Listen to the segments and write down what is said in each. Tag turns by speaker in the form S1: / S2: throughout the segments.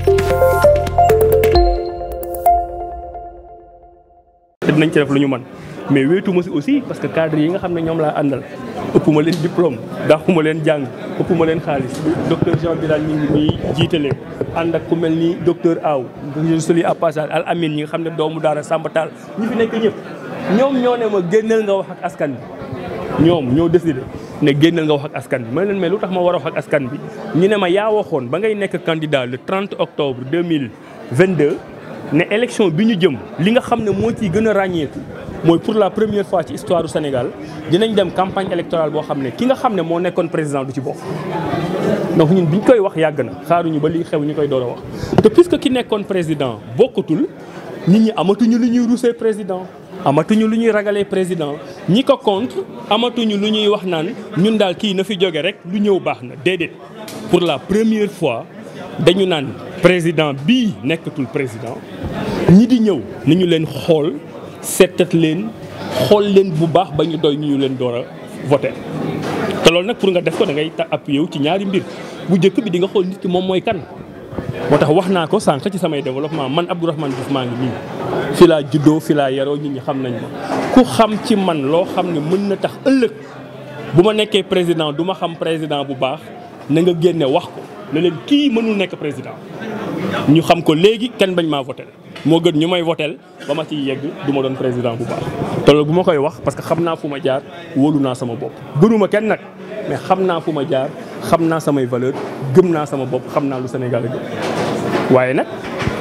S1: te dinañ ci def lu ñu mën mais wéetu ma si aussi parce que cadre yi nga xam ne ñoom laa àndal ëpp ma leen diplôme daaxuma leen jàng ëpp ma leen xaalis docteur Jean Bilal ñu ngi nii jiite leen ànd ak ku mel ni docteur Aw je salue à passage Al Amin ñi nga xam ne doomu daara Samba Tall ñi fi nekk ñëpp ñoom ñoo ne ma génneel nga wax ak askan bi ñoom ñoo décidé ne génneel nga wax ak askan bi ma leen mais lu tax ma war a wax ak askan bi ñu ne ma yaa waxoon ba ngay nekk candidat le 30 octobre 2022 ne élection bi ñu jëm li nga xam ne moo ciy gën a ràññeeku mooy pour la première fois ci histoire du Sénégal dinañ dem campagne électorale boo xam ne ki nga xam ne moo nekkoon président du ci bokk. donc ñun biñ koy wax yàgg na xaaruñu ba lii xew ñu koy door a wax te puisque ki nekkoon président bokkatul nit ñi amatuñu lu ñuy rusee président. amatuñu lu ñuy ragalee président ñi ko contre amatuñu lu ñuy wax naan ñun daal kii na fi jóge rek lu ñëw baax na déedéet pour la première fois dañu naan président bii nekkatul président ñi di ñëw ni ñu leen xool seetat leen xool leen bu baax ba ñu doy ñu leen door a voté te loolu nag pour nga def ko da ngay ta appuyé wu ci ñaari mbir bu njëkk bi di nga xool nit ki moom mooy kan moo tax wax naa ko sànq ci samay développement man Abdourahmane Diouf maa ngi nii fi laa juddoo fi laa yaroo nit ñi xam nañ ma ku xam ci man loo xam ne mën na tax ëllëg bu ma nekkee président du ma xam président bu baax na nga génne wax ko ne leen kii mënul nekk président ñu xam ko léegi kenn bañ maa votel moo gën ñu may votel ba ma ciy yegg du ma doon président bu baax te loolu bu ma koy wax parce que xam naa fu ma jaar wóolu naa sama bopp gënuma kenn nag mais xam naa fu ma jaar xam naa samay valeur gëm naa sama bopp xam naa lu Sénégal gëm waaye nag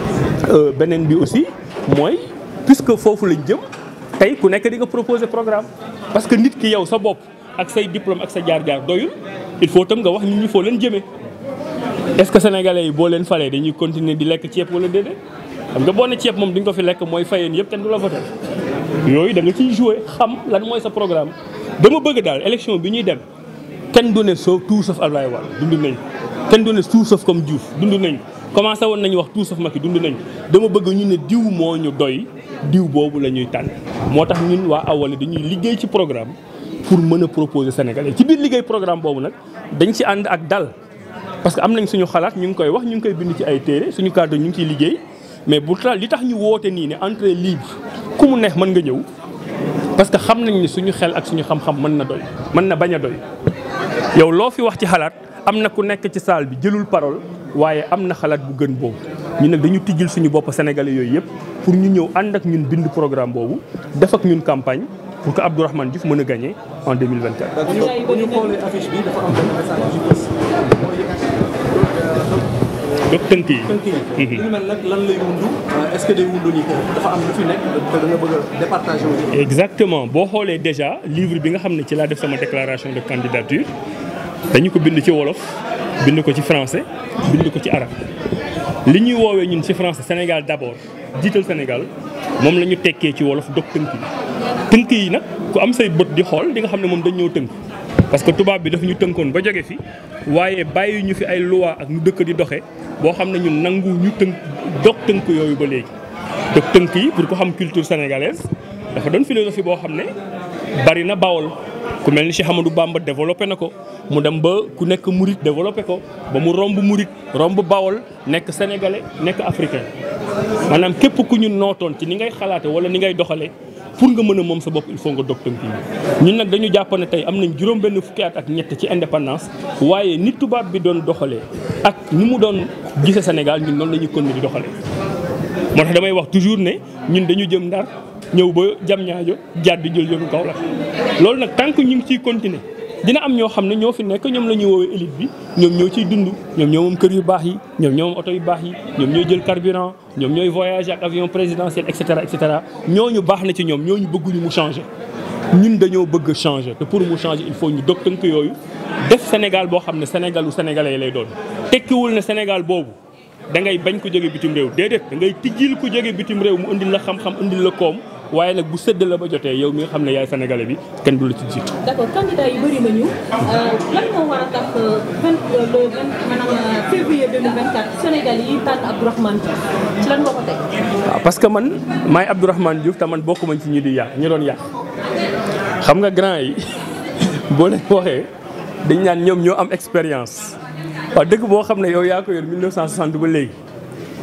S1: beneen bi aussi mooy puisque foofu lañ jëm tey ku nekk di nga proposer programme parce que nit ki yow sa bopp ak say diplôme ak sa jaar-jaar doyul il faut tam nga wax nit ñi foo leen jëmee est-ce que sénégalais yi boo leen falee dañuy continuer di lekk ceeb wala déedéet xam nga boo ne ceeb moom di nga ko fi lekk mooy fayeen yëpp kenn du la voté yooyu da nga ciy jouer xam lan mooy sa programme dama bëgg daal élection bi ñuy dem kenn du ne soo tout sauf Abdoulaye Wade dund nañ kenn du ne tout sauf comme Diouf dund nañ commencé woon nañu wax tout sauf Macky dund nañ dama bëgg ñu ne diw moo ñu doy diw boobu la ñuy tànn moo tax ñun waa Awalé dañuy liggéey ci programme pour mën a proposer Sénégalais ci biir liggéey programme boobu nag dañ ci ànd ak dal parce que am nañ suñu xalaat ñu ngi koy wax ñu ngi koy bind ci ay téere suñu cadre ñu ngi ciy liggéey mais bu tax li tax ñu woote nii ne entrée libre ku mu neex mën nga ñëw parce que xam nañ ni suñu xel ak suñu xam-xam mën na doy mën na bañ a doy yow loo fi wax ci xalaat am na ku nekk ci salle bi jëlul parole waaye am na xalaat bu gën boobu ñu nag dañu tijjil suñu bopp sénégalais yooyu yëpp pour ñu ñëw ànd ak ñun bind programme boobu def ak ñun campagne pour que Abdourahmane Diouf mën a gagner en 2024.
S2: bu ñu xoolee affiche bi dafa am benn message bu ñu
S1: donc tënk yi.
S2: tënk yi. li ñu mel nag lan lay wundu est-ce que day wundu ni dafa am lu fi nekk te da nga bëgg a départager wu.
S1: exactement boo xoolee déjà livre bi nga xam ne ci laa def sama déclaration de candidature dañu ko bind ci wolof bind ko ci français bind ko ci arabe li ñuy woowee ñun ci français Sénégal d'abord jiital Sénégal moom la ñu tekkee ci wolof dog tënk yi tënk yi nag ku am say bët di xool di nga xam ne moom dañ ñoo tënk parce que tubaab bi dafa ñu tënkoon ba jóge fi waaye bàyyi ñu fi ay loi ak ñu dëkk di doxe boo xam ne ñun nangu ñu tënk dog tënk yooyu ba léegi dog tënk yi pour ko xam culture sénégalaise dafa doon philosophie boo xam ne bari na bawol ku mel ni Cheikh Amadou Bamba développé na ko mu dem ba ku nekk murit développé ko ba mu romb murit romb bawol nekk sénégalais nekk africain maanaam képp ku ñu nootoon ci ni ngay xalaate wala ni ngay doxalee pour nga mën a moom sa bopp il faut nga dog tënk yi ñun nag dañu jàpp ne tey am nañ juróom benn fukki at ak ñett ci indépendance waaye ni tubaab bi doon doxalee ak ni mu doon gise Sénégal ñun noonu la ñuy continuer di doxalee moo tax damay wax toujours ne ñun dañu jëm ndar ñëw ba jam ñaajo jaat di jël yoonu Kaolack loolu nag tant que ñu ngi ciy continuer dina am ñoo xam ne ñoo fi nekk ñoom la ñuy woowee élite bi ñoom ñoo ciy dund ñoom ñoo moom kër yu baax yi ñoom ñoo moom oto yu baax yi ñoom ñooy jël carburant ñoom ñooy voyager ak avion présidentiel et cetera et cetera ñooñu baax na ci ñoom ñooñu bëgguñu mu changer. ñun dañoo bëgg changer te pour mu changer il faut ñu dog tënk yooyu def Sénégal boo xam ne Sénégalu sénégalais lay doon tekkiwul ne Sénégal boobu da ngay bañ ko jóge bitim réew déedéet da ngay tijjil ku jóge bitim réew mu indil la xam-xam indil la koom waaye nag bu sëdd la ba jotee yow mi nga xam ne yaay sénégalais bi kenn du la ci jiitu.
S3: d'accord candidat yi bëri nañu lan moo war a tax vingt le vingt maanaam février 2024 Sénégal yi tànn Abdourahmane Diouf ci lan moo ko teg.
S1: waaw parce que man maay Abdourahmane Diouf te man bokkuma ci ñi di yàq ñi doon yàq xam nga grand yi boo leen waxee dañ naan ñoom ñoo am expérience waaw dëgg boo xam ne yow yaa ko yor 1960 ba léegi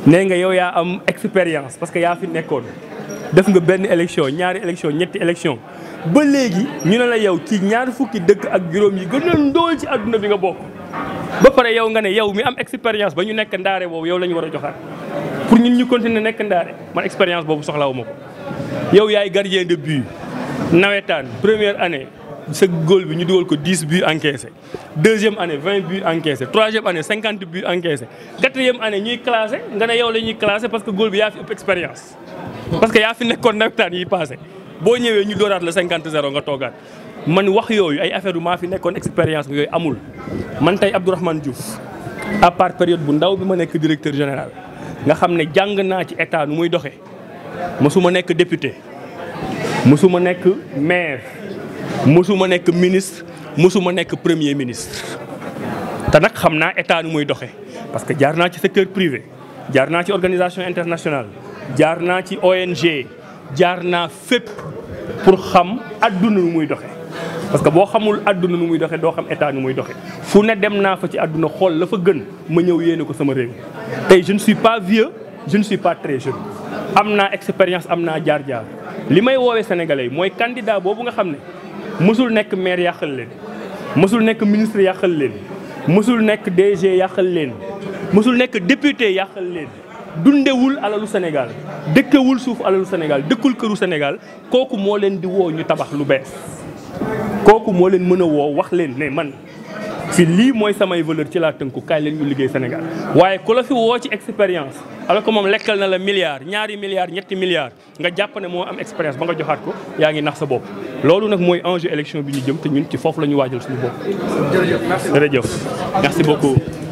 S1: nee nga yow yaa am expérience parce que yaa fi nekkoon def nga benn élection ñaari élection ñetti élection ba léegi ñu ne la yow ci ñaar fukki dëkk ak juróom yi gën a ndóol ci àdduna bi nga bokk ba pare yow nga ne yow mi am expérience ba ñu nekk ndaare boobu yow la ñu war a joxaat pour ñun ñu continuer nekk ndaare man expérience boobu soxlawuma ko yow yaay gardien de but nawetaan première année sa góol bi ñu dugal ko 10 buts encaissés deuxième année 20 buts encaissés troisième année 50 buts encaissés quatrième année ñuy classé nga ne yow la ñuy classé parce que góol bi yaa fi ëpp expérience. parce que yaa fi nekkoon nawetaan yi passé boo ñëwee ñu dooraat la 50 0 nga toogaat man wax yooyu ay affaire yu maa fi nekkoon expérience yooyu amul. man tey Abdourahmane Diouf à part période bu ndaw bi ma nekk directeur général nga xam ne jàng naa ci état nu muy doxee mosuma nekk député mosuma nekk maire. mësuma nekk ministre mësuma nekk premier ministre te nag xam naa état nu muy doxe parce que jaar naa ci secteur privé jaar naa ci organisation internationale jaar naa ci ONG jaar naa fépp pour xam adduna nu muy doxe parce que boo xamul adduna nu muy doxe doo xam état nu muy doxe fu ne dem naa fa ci adduna xool la fa gën ma ñëw yéene ko sama réew tey je ne suis pas vieux je ne suis pas très jeune am naa expérience am naa jaar-jaar li may woowee sénégalais mooy candidat boobu nga xam ne mësul nekk maire yàqal leen mësul nekk ministre yàqal leen mësul nekk DG yàqal leen mësul nekk député yàqal leen dundewul alalu Sénégal dëkkewul suuf alalu Sénégal dëkkul këru Sénégal kooku moo leen di woo ñu tabax lu bees kooku moo leen mën a woo wax leen ne man fi lii mooy samay valeur ci laa tënku kaay leen ñu liggéey Sénégal waaye ku la fi woo ci expérience alors que moom lekkal na la milliards ñaari milliards ñetti milliards nga jàpp ne moo am expérience ba nga joxaat ko yaa ngi nax sa bopp loolu nag mooy enjeu élection bi ñu jëm te ñun ci foofu la ñu waajal suñu bopp
S2: jërëjëf merci.
S1: jërëjëf merci beaucoup